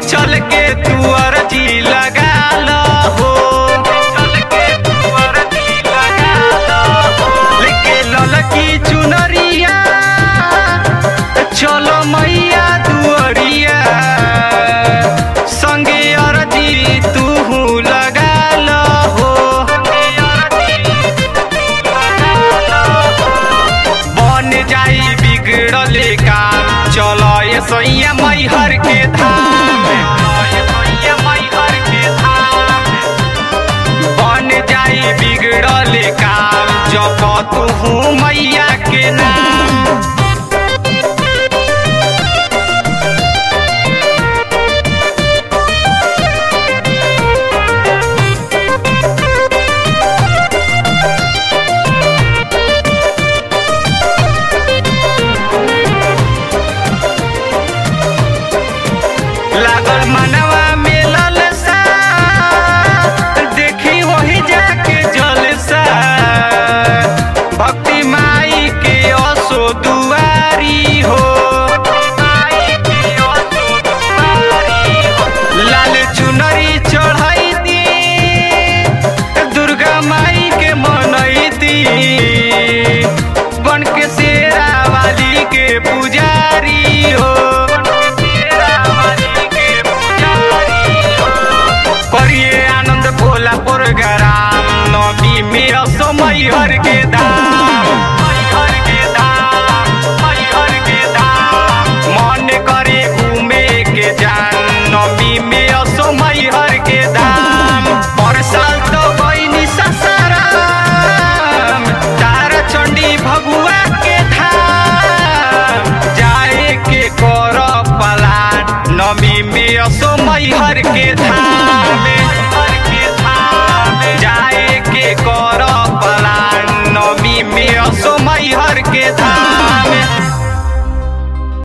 चल के तू अर्जी लगा लो हो चल के तू अर्जी लगा लो हो लेके ललकी चुनरिया चलो मैया दुअरिया संगे अर्जी तू लगा लो हो बन जाई बिगड़ल काम चलो ये सैया मैहर के धाम ये सैया मैहर के धाम बन जाई बिगड़ल काम जप तू मैया के नाम लागल मनवा में ललसा देखी वही जाके जलसा भक्ति माई के असो दुआरी हो लाल चुनरी चढ़ाई दी दुर्गा माई के मनई दी बन के शेरा वाली के पुजारी हो करिए आनंद भोला प्रोग्राम नबी में समय हर के दाम मैहर के दाम, मैहर के दाम। मन करे घूमे के जान नबी में समय हर के दाम पर साल तो बनी ससाराम तारा चंडी भगुआ के धाम जाए के कर पलान नमी में असो मैहर के धाम